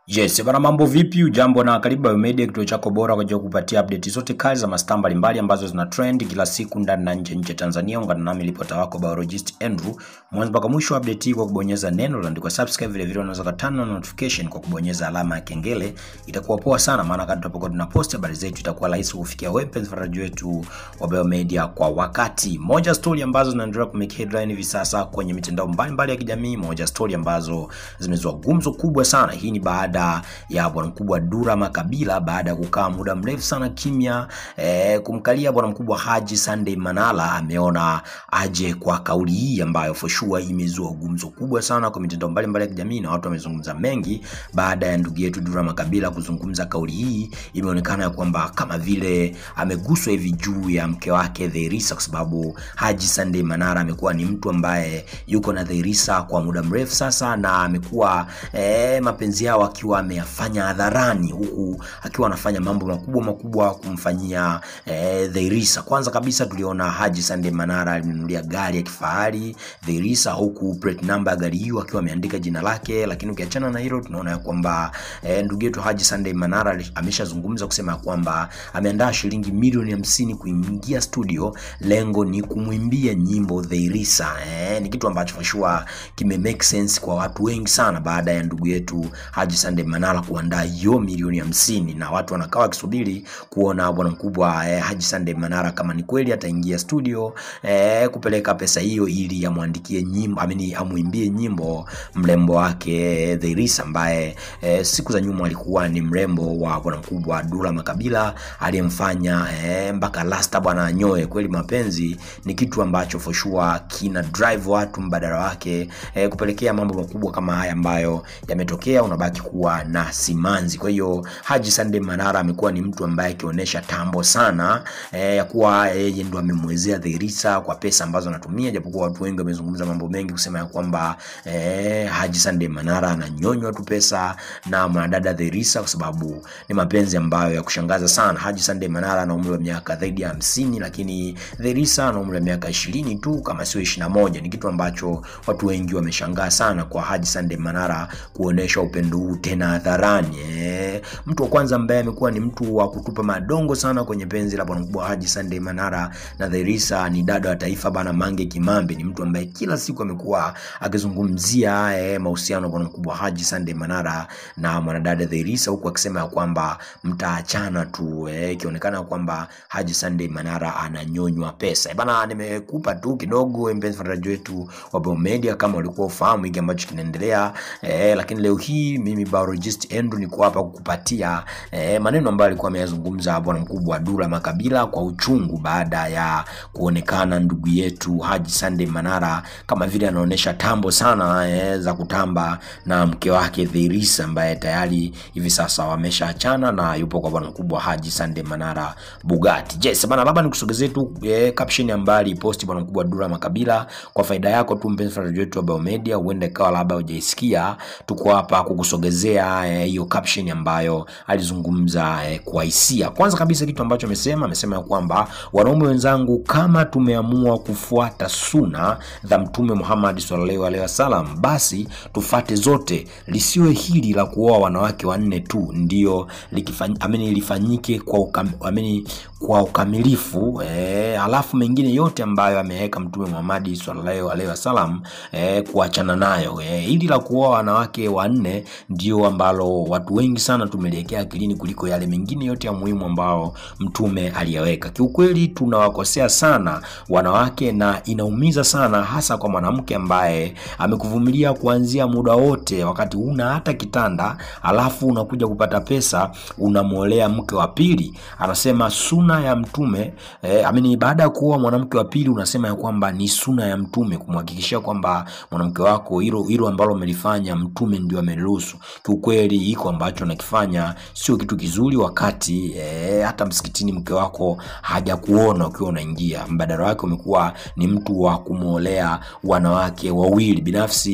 Yes, bana mambo vipi? Ujambo na karibu Biomedia, kituo chako bora kwa ajili ya kupatia update zote kali za mastaa mbalimbali ambazo zina trend kila siku ndani na nje nje Tanzania. Ungana nami ripota wako biologist Andrew mwanzo mpaka mwisho wa update hii kwa kubonyeza neno lililoandikwa subscribe, vile vile unaweza kutana na notification kwa kubonyeza alama ya kengele. Itakuwa poa sana, maana kadri tutapokuwa tunapost habari zetu itakuwa rahisi kufikia wewe mpenzi mfuatiliaji wetu wa Biomedia kwa wakati. Moja story ambazo zinaendelea kumake headline hivi sasa kwenye mitandao mbalimbali ya kijamii, moja story ambazo zimezua gumzo kubwa sana. Hii ni baada ya bwana mkubwa Dura Makabila baada ya kukaa muda mrefu sana kimya eh, kumkalia bwana mkubwa Haji Sunday Manara ameona aje kwa kauli hii ambayo for sure imezua gumzo kubwa sana kwa mitandao mbalimbali ya kijamii na watu wamezungumza mengi baada ya ndugu yetu Dura Makabila kuzungumza kauli hii. Imeonekana ya kwamba kama vile ameguswa hivi juu ya mke wake Dherisa, kwa sababu Haji Sunday Manara amekuwa ni mtu ambaye yuko na Dherisa kwa muda mrefu sasa, na amekuwa eh, mapenzi yao akiwa ameyafanya hadharani, huku akiwa anafanya mambo makubwa makubwa kumfanyia eh, Dherisa. Kwanza kabisa tuliona Haji Sunday Manara alinunulia gari ya kifahari Dherisa, huku plate number ya gari hiyo akiwa ameandika jina lake. Lakini ukiachana na hilo, tunaona ya kwamba eh, ndugu yetu Haji Sunday Manara ameshazungumza kusema kwamba ameandaa shilingi milioni hamsini kuingia studio, lengo ni kumwimbia nyimbo Dherisa. Eh, ni kitu ambacho for sure kime make sense kwa watu wengi sana baada ya ndugu yetu Haji Sunday Manara kuandaa hiyo milioni hamsini na watu wanakaa wakisubiri kuona bwana mkubwa eh, Haji Sunday Manara kama ni kweli ataingia studio eh, kupeleka pesa hiyo ili amwandikie nyimbo amini amwimbie nyimbo mrembo wake eh, Dherisa ambaye eh, siku za nyuma alikuwa ni mrembo wa bwana mkubwa Dula Makabila aliyemfanya eh, mpaka lasta bwana anyoe. Kweli mapenzi ni kitu ambacho for sure kina drive watu mbadala wake eh, kupelekea mambo makubwa kama haya ambayo yametokea, unabaki kuwa na simanzi. Kwa hiyo Haji Sunday Manara amekuwa ni mtu ambaye akionyesha tambo sana eh, ya kuwa yeye ndo amemwezea Dherisa kwa pesa ambazo anatumia, japokuwa watu wengi wamezungumza mambo mengi kusema ya kwamba eh, Haji Sunday Manara ananyonywa tu pesa na mwanadada Dherisa, kwa sababu ni mapenzi ambayo ya kushangaza sana. Haji Sunday Manara ana umri wa miaka zaidi ya hamsini, lakini Dherisa ana umri wa miaka ishirini tu kama sio ishirini na moja. Ni kitu ambacho watu wengi wameshangaa sana kwa Haji Sunday Manara kuonesha upendo huu tena hadharani eh. Mtu wa kwanza ambaye amekuwa ni mtu wa kutupa madongo sana kwenye penzi la bwana mkubwa Haji Sunday Manara na Dherisa ni dada wa taifa bana Mange Kimambi. Ni mtu ambaye kila siku amekuwa akizungumzia eh, mahusiano ya bwana mkubwa Haji Sunday Manara na mwanadada Dherisa, huku akisema ya kwamba mtaachana tu eh, ikionekana kwamba Haji Sunday Manara ananyonywa pesa. Eh, bana nimekupa tu kidogo mpenzi mfuatiliaji wetu wa Biomedia, kama ulikuwa ufahamu hiki ambacho kinaendelea eh, lakini leo hii mimi biologist Andrew niko hapa kukupatia eh, maneno ambayo alikuwa ameyazungumza bwana mkubwa Dula Makabila kwa uchungu baada ya kuonekana ndugu yetu Haji Sunday Manara kama vile anaonyesha tambo sana eh, za kutamba na mke wake Dherisa ambaye tayari hivi sasa wameshaachana na yupo kwa bwana mkubwa Haji Sunday Manara Bugatti. Yes, bana labda nikusogezee tu eh, caption ambayo aliposti bwana mkubwa Dula Makabila kwa faida yako tu mpenzi mfuatiliaji wetu wa Biomedia, huenda ikawa labda hujaisikia, tuko hapa kukusogezea hiyo eh, caption ambayo alizungumza eh, kwa hisia. Kwanza kabisa kitu ambacho amesema amesema ya kwamba wanaume wenzangu, kama tumeamua kufuata suna za Mtume Muhammad sallallahu alaihi wasallam, basi tufate zote, lisiwe hili la kuoa wanawake wanne tu ndio amini lifanyike kwa ukam, amini kwa ukamilifu eh, alafu mengine yote ambayo ameweka Mtume Muhammad sallallahu alaihi wasallam eh, kuachana nayo eh, hili la kuoa wanawake wanne ndio ambalo watu wengi sana tumeliwekea akilini kuliko yale mengine yote ya muhimu ambao mtume aliyaweka. Kiukweli tunawakosea sana wanawake na inaumiza sana, hasa kwa mwanamke ambaye amekuvumilia kuanzia muda wote, wakati una hata kitanda, alafu unakuja kupata pesa unamwolea mke wa pili. Anasema suna ya mtume eh, amini baada ya kuoa mwanamke wa pili unasema ya kwamba ni suna ya mtume kumhakikishia kwamba mwanamke wako hilo hilo ambalo umelifanya mtume ndio ameruhusu. Kiukweli iko ambacho nakifanya sio kitu kizuri, wakati eh, hata msikitini mke wako hajakuona ukiwa unaingia. Mbadala wake umekuwa ni mtu wa kumwolea wanawake wawili. Binafsi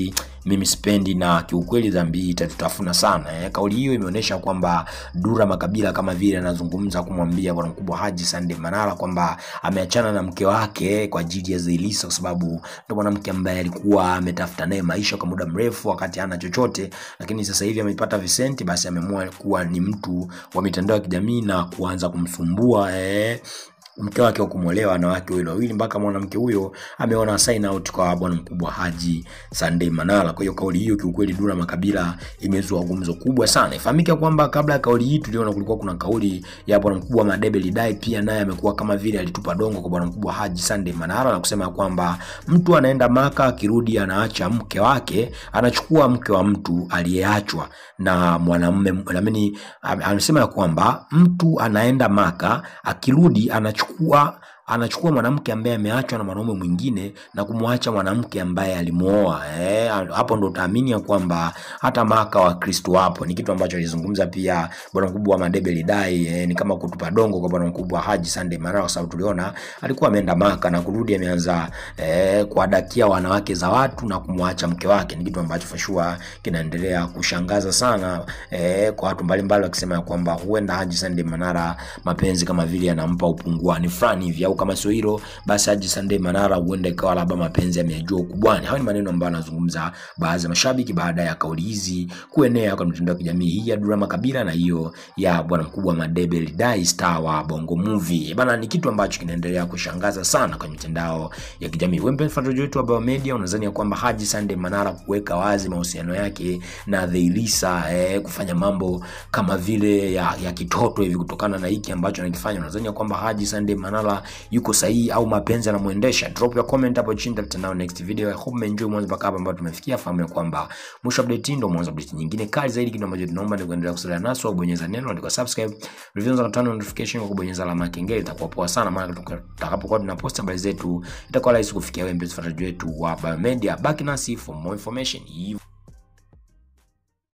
mimi sipendi na kiukweli dhambi hii itatutafuna sana eh. Kauli hiyo imeonyesha kwamba Dura Makabila kama vile anazungumza kumwambia bwana mkubwa Haji Sunday Manara kwamba ameachana na mke wake kwa ajili ya Zailisa, kwa sababu ndo mwanamke ambaye alikuwa ametafuta naye maisha kwa muda mrefu wakati hana chochote, lakini sasa hivi amepata visenti, basi ameamua kuwa ni mtu wa mitandao ya kijamii na kuanza kumsumbua eh, mke wake wa kumwolewa wanawake wawili wawili mpaka mwanamke huyo ameona sign out kwa bwana mkubwa Haji Sunday Manara. Kwa hiyo kauli hiyo kiukweli Dula Makabila imezua gumzo kubwa sana. Ifahamike kwamba kabla ya kauli hii tuliona kulikuwa kuna kauli ya bwana mkubwa Madebe Lidai, pia naye amekuwa kama vile alitupa dongo kwa bwana mkubwa Haji Sunday Manara na kusema kwamba mtu anaenda Maka akirudi anaacha mke wake, anachukua mke wa mtu aliyeachwa na mwanamume. Naamini anasema ya kwamba mtu anaenda Maka akirudi anachukua anachukua anachukua mwanamke ambaye ameachwa na mwanaume mwingine na kumwacha mwanamke ambaye alimuoa. Eh, hapo ndo utaamini ya kwamba hata maka wa Kristo wapo. Ni kitu ambacho alizungumza pia bwana mkubwa wa Madebe Lidai. Eh, ni kama kutupa dongo kwa bwana mkubwa Haji Sunday Manara, kwa sababu tuliona alikuwa ameenda maka na kurudi ameanza eh, kuadakia wanawake za watu na kumwacha mke wake. Ni kitu ambacho fashua kinaendelea kushangaza sana eh, kwa watu mbalimbali wakisema kwamba huenda Haji Sunday Manara mapenzi kama vile yanampa upunguani fulani hivi au kama sio hilo basi Haji Sunday Manara huenda ikawa labda mapenzi yamejua ukubwani. Hayo ni maneno ambayo anazungumza baadhi ya mashabiki baada ya kauli hizi kuenea kwa mitandao ya kijamii hii ya Dula Makabila na hiyo ya bwana mkubwa Madebe Lidai star wa Bongo Movie. Bana, ni kitu ambacho kinaendelea kushangaza sana kwenye mitandao ya kijamii. Wewe mpenzi mfuatiliaji wetu wa Bao Media, unadhani kwamba Haji Sunday Manara kuweka wazi mahusiano yake na Zailisa eh, kufanya mambo kama vile ya, ya kitoto hivi kutokana na hiki ambacho anakifanya, unadhani kwamba Haji Sunday Manara yuko sahihi au mapenzi anamuendesha? Drop your comment hapo chini, tutakutana next video. I hope umeenjoy mwanzo mpaka hapa ambapo tumefikia. Fahamu ya kwamba mwisho update ndio mwanzo update nyingine kali zaidi. Kitu ambacho tunaomba ni kuendelea kusaliana naso, bonyeza neno andika subscribe, reviews na turn notification kwa kubonyeza alama ya kengele, itakuwa poa sana, maana tutakapokuwa tunapost habari zetu itakuwa rahisi kufikia wewe mpenzi mfuatiliaji wetu wa Biomedia. Baki nasi for more information.